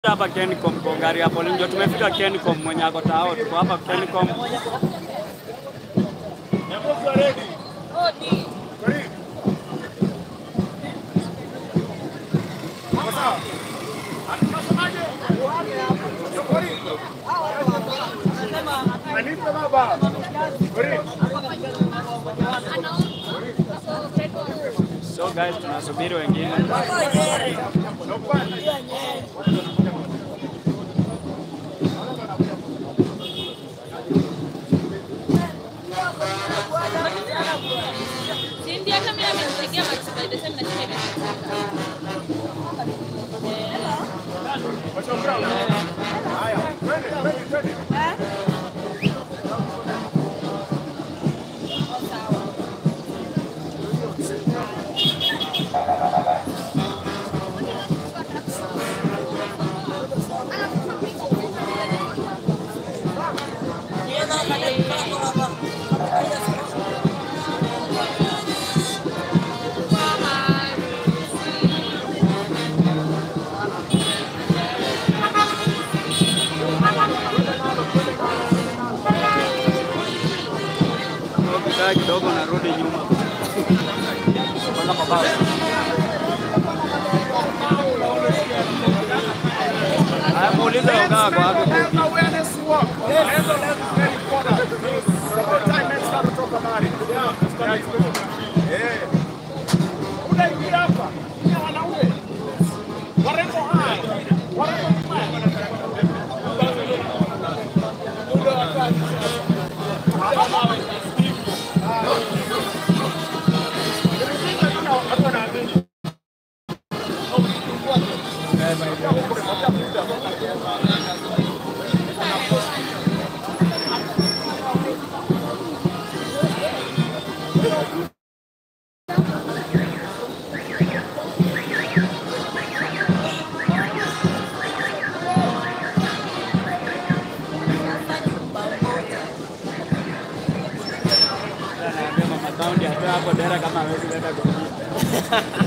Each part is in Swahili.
hapa Kencom kwa gari ya polisi ndio tumefika Kencom, mwenye ako tao, tuko hapa Kencom. So guys, tunasubiri wengine. Cindy hata mimi amenipigia Max by the time na shida Ukikaa kidogo narudi nyuma. Kwanza mabao. Haya, muulize ukaa kwa wapi. Anaambia mama Kaundi atoe hapo dera kama hawezi leta goli.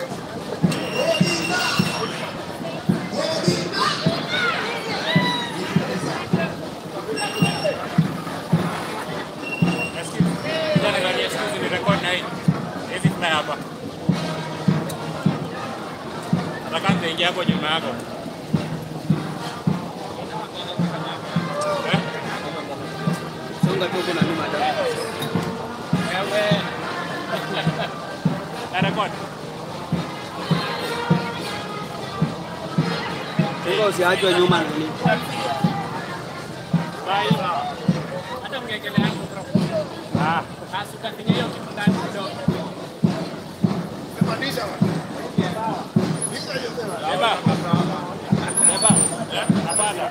Angalia siku hizi ni record na hii. Hivi tuna hapa. Nataka nitaingia hapo nyuma yako. Eh? Songa tu kuna nyuma da. Wewe. Na record. Songa usiachwe nyuma nini. Bye. Hata mngekelea hapo. Ah, asuka hiyo kitu ndani kidogo. Beba. Beba. Eh, hapana.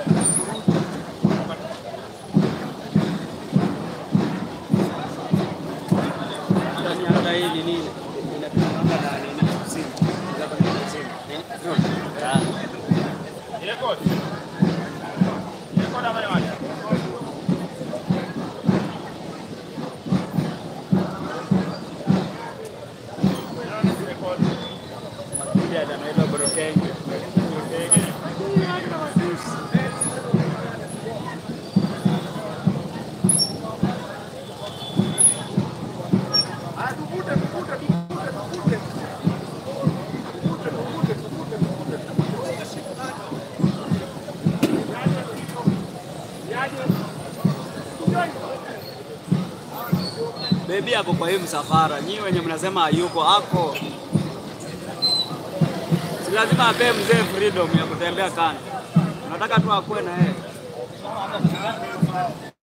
Yaani hata hii nini inapiganga na nini simu. Hapa ni simu. Eh? Ah. Record. Record habari wacha. Makundi anaitwa Brokenge. Bebi ako kwa hii msafara, nyinyi wenye mnasema hayuko ako, si lazima apee mzee freedom ya kutembea kando, nataka tu akuwe na yeye.